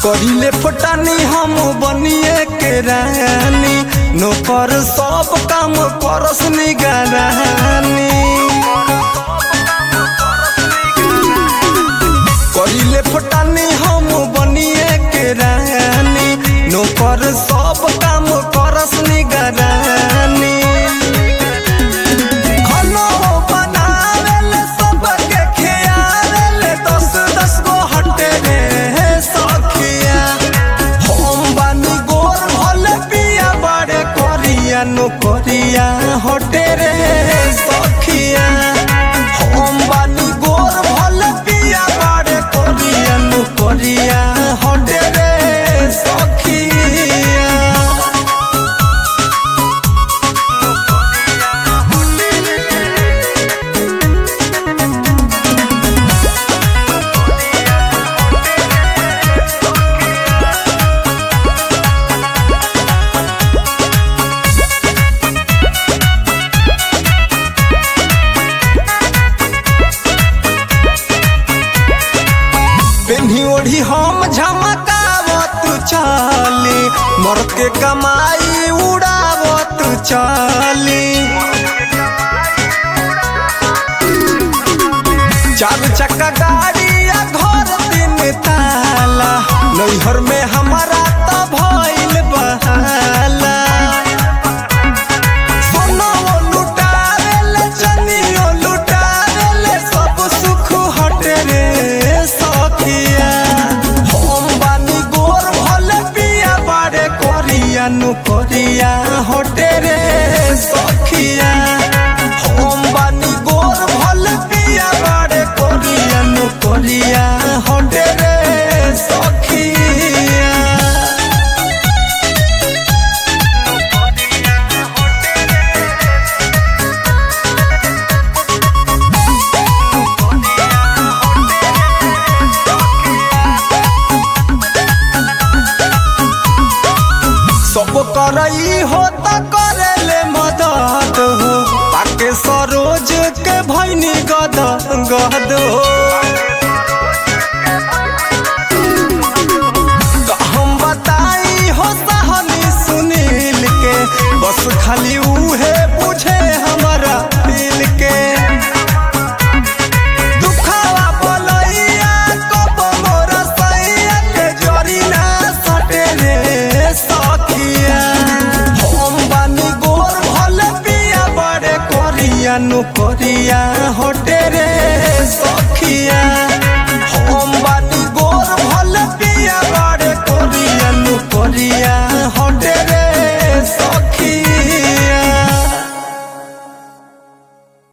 करिले फटानी हम बनिए के रानी नौकर सब काम करस निगरानी करिले फटानी हम बनिए के रानी नौकर सब काम करस निगरानी खाना बनावेले सबके खियावेले दस दस गो हटे रे सखिया हम बानी गोर भले पिया बड़े करिया नो करिया हटे रे सखिया हम बानी गोर भले पिया बड़े करिया नो करिया हटे रे सखिया पेन्ही ओढ़ी हम झमकावत चाली मर्द के कमाई उड़ावत चाली चार चक्का गाड़ी या घर तीन ताला नैहर में हमारा तो भइल बहाला सोनाओ लुटावेले चनियो लुटावेले सब सुख हटे रे सखिया हम बानी गोर भले पिया बाड़े करिया नु करिया हटे रे सखिया हम बानी गोर भले पिया बाड़े करिया नु करिया हटे रे सखिया सब करई हो त करेले मदद हो पाके सरोज के भैनी गद गद हो त हम बताई हो सहनी सुनील के बस खाली उहे बुझे हमारा दिल के दुखावा बोलैया कब मोर सैया के जरी ना सटे रे सखिया हम बानी गोर भले पिया बड़े करिया नु करिया हट